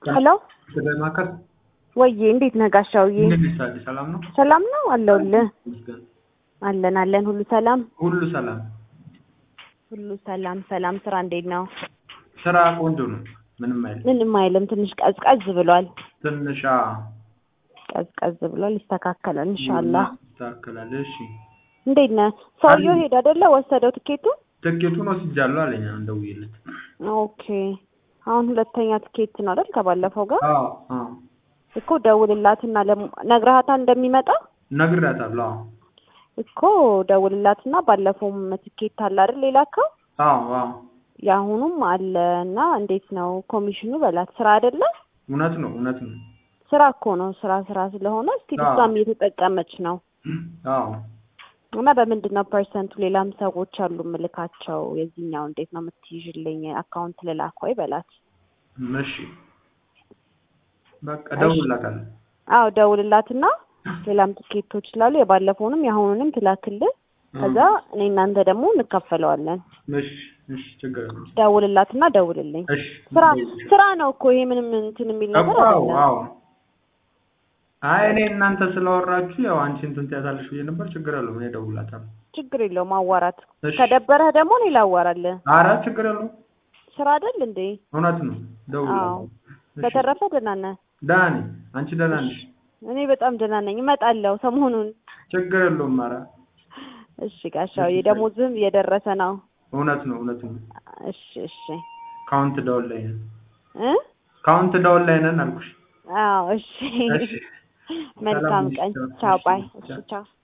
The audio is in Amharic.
ሄሎ ስለማከር ወዬ እንዴት ነህ ጋሻውዬ? እንዴት ሳለ ሰላም ነው? ሰላም ነው አለሁልህ። ይመስገን። አለን አለን፣ ሁሉ ሰላም ሁሉ ሰላም። ሁሉ ሰላም ሰላም። ስራ እንዴት ነው? ስራ ቆንጆ ነው። ምንም አይልም። ምንም አይልም። ትንሽ ቀዝቀዝ ብሏል። ትንሽ ቀዝቀዝ ብሏል። ይስተካከላል ኢንሻአላህ። ይስተካከላል። እሺ እንዴት ነህ? ሰውየው ሄደ አይደለ? ወሰደው ትኬቱ? ትኬቱን ወስጃለሁ አለኝ እንደውዬለት። ኦኬ። አሁን ሁለተኛ ትኬት ነው አይደል? ከባለፈው ጋር አዎ አዎ እኮ ደውልላትና ለም- ነግረሃታል እንደሚመጣ ነግሬያታለሁ። አዎ እኮ ደውልላትና ባለፈውም ትኬት አለ አይደል? ሌላከው አዎ አዎ የአሁኑም አለ እና እንዴት ነው ኮሚሽኑ በላት። ስራ አይደለ? እውነት ነው እውነት ነው። ስራ እኮ ነው። ስራ ስራ ስለሆነ እስቲ አዎ። እሷም እየተጠቀመች ነው አዎ እና በምንድን ነው ፐርሰንቱ? ሌላም ሰዎች አሉ ምልካቸው። የዚህኛው እንዴት ነው የምትይዥልኝ? አካውንት ልላክ ወይ በላት። እሺ በቃ እደውልላታለሁ። አዎ ደውልላትና ሌላም ትኬቶች ስላሉ የባለፈውንም የአሁኑንም ትላክልን። ከዛ እኔ እናንተ ደግሞ እንካፈለዋለን። እሺ እሺ ችግር የለም። ደውልላትና ደውልልኝ። እሺ ስራ ስራ ነው እኮ ይሄ ምንም እንትን የሚል ነገር አዎ አይደለም። አዎ አይ እኔ እናንተ ስላወራችሁ ያው አንቺ እንትን ትያታለሽ ብዬ ነበር። ችግር የለውም እኔ እደውልላታለሁ። ችግር የለውም አዋራት። እሺ ከደበረህ ደግሞ እኔ ላዋራልህ። ኧረ ችግር የለውም ስራ አይደል እንዴ? እውነት ነው። አዎ። እደውልላታለሁ። እሺ በተረፈ ደህና ነህ? ደህና ነኝ። አንቺ ደህና ነሽ? እኔ በጣም ደህና ነኝ። እመጣለሁ ሰሞኑን። ችግር የለውም። ኧረ እሺ ጋሻውዬ፣ ደሞዝም እየደረሰ ነው። እውነት ነው እውነት ነው። እሺ እሺ ካውንት ዳውን ላይ ነን። እ ካውንት ዳውን ላይ ነን አልኩሽ። አዎ እሺ። እሺ መልካም ሰላም ቀን። ሁኚ። ቻው ባይ። እሺ፣ እሺ ቻው።